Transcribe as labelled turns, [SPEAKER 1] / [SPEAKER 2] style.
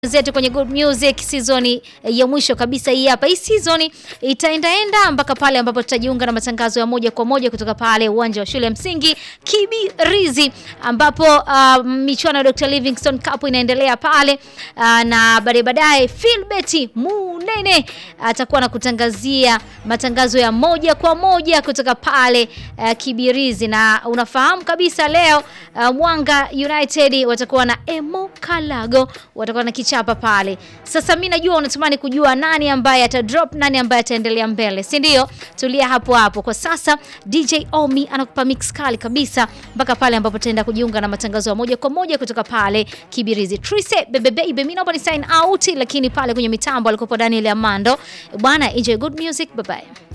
[SPEAKER 1] zetu kwenye Good Music season ya mwisho kabisa hii hapa. Hii season itaendaenda mpaka pale ambapo tutajiunga na matangazo ya moja kwa moja kutoka pale uwanja wa shule ya msingi Kibirizi ambapo uh, michuano ya Dr. Livingstone Cup inaendelea pale uh, na baadaye baadaye Philbert Munene atakuwa anakutangazia matangazo ya moja kwa moja kutoka pale uh, Kibirizi, na unafahamu kabisa leo uh, Mwanga United watakuwa na Emo Kalago watakuwa na kichapa pale. Sasa mimi najua unatamani kujua nani ambaye ata drop, nani ambaye ataendelea mbele, si ndio? Tulia hapo hapo. Kwa sasa DJ Omi anakupa mix kali kabisa mpaka pale ambapo tutaenda kujiunga na matangazo ya moja kwa moja kutoka pale Kibirizi. Trise bebe baby, mimi naomba ni sign out, lakini pale kwenye mitambo alikopo Daniel Amando. Bwana, enjoy good music, bye bye.